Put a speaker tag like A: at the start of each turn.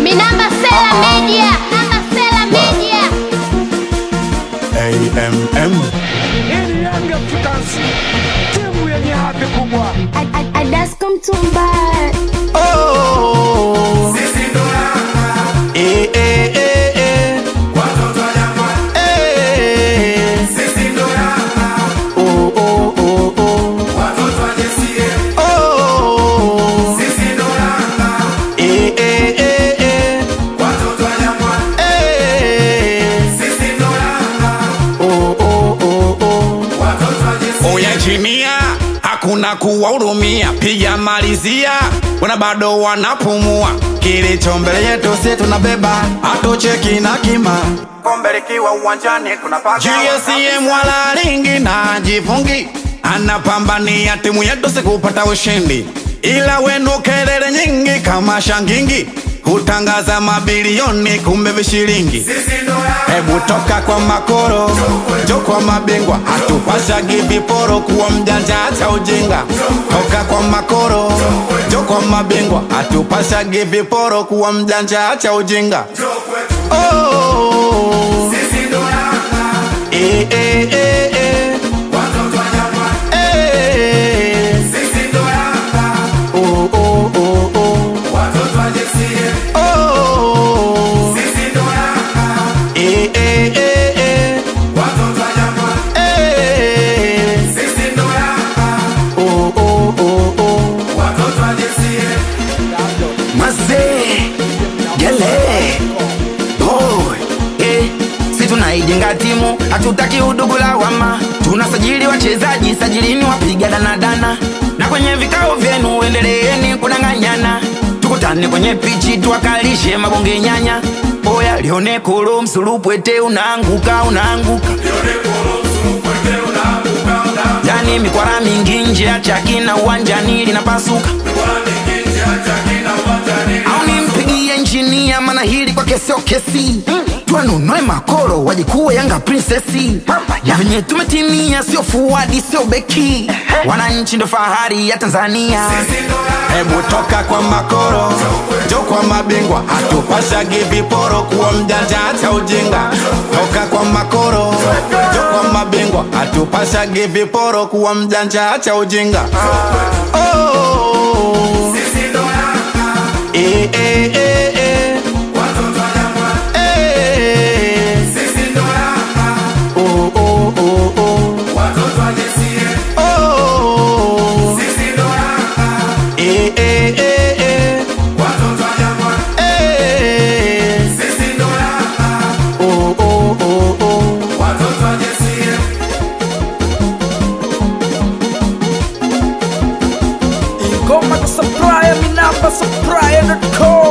A: Minamba Sela Media. Minamba Sela Media.
B: AMM
C: Hii ni Young Africans, timu yenye hadhi kubwa.
A: Adasko Mtumba.
B: oh. Eh, eh, eh, eh. Eh. Oh, oh, oh, oh. Oh. Eh, eh, eh, eh. Eh. Oh, oh, oh, oh. Oya chimia, hakuna kuwahurumia, piga malizia, wana bado wanapumua. Kilicho mbele yetu si tunabeba, hatucheki na kima.
D: kombe likiwa uwanjani tunapaka
B: GSM wala ringi na jifungi, anapambania timu yetu sikupata ushindi, ila wenu kelele nyingi kama shangingi hutangaza mabilioni kumbe vishilingi. Hebu toka kwa makoro, jo kwa mabingwa, hatupashagi viporo, kuwa mjanja acha ujinga. Toka kwa makoro, jo kwa mabingwa, hatupashagi viporo, kuwa mjanja acha ujinga. Oh, eh, eh, eh, eh. Eh. Oh, oh, oh, oh. Oh. Eh, eh, eh, eh. Eh. Oh, oh, oh, oh.
E: Mazee Gele Boy eh, si tunaijenga timu hatutaki udugu lawama tunasajili wachezaji sajilini wapiga danadana na kwenye vikao vyenu endeleeni kudanganyana tukutane kwenye pichi tuwakalishe mabonge nyanya boya lione kolo msulupwete unaanguka unaanguka yani mikwara mingi nje ya chaki na uwanjani linapasuka au nimpigie injinia mana hili kwake sio kesi twanunue makoro wajikuwa yanga prinsesi ya venye tumetimia sio fuadi sio beki wananchi ndo fahari ya tanzania
B: Hebu toka kwa makoro, jo kwa mabingwa, hatupashagi viporo, kuwa mjanja acha ujinga. Toka kwa makoro, jo kwa mabingwa, hatupashagi viporo, kuwa mjanja acha ujinga. Oh, eh, eh, eh, eh. Eh. Oh, oh, oh, oh. Oh. Eh, eh, eh, eh. Eh. Oh, oh, oh, oh.
C: Ingoma kusupply, Minamba supply.com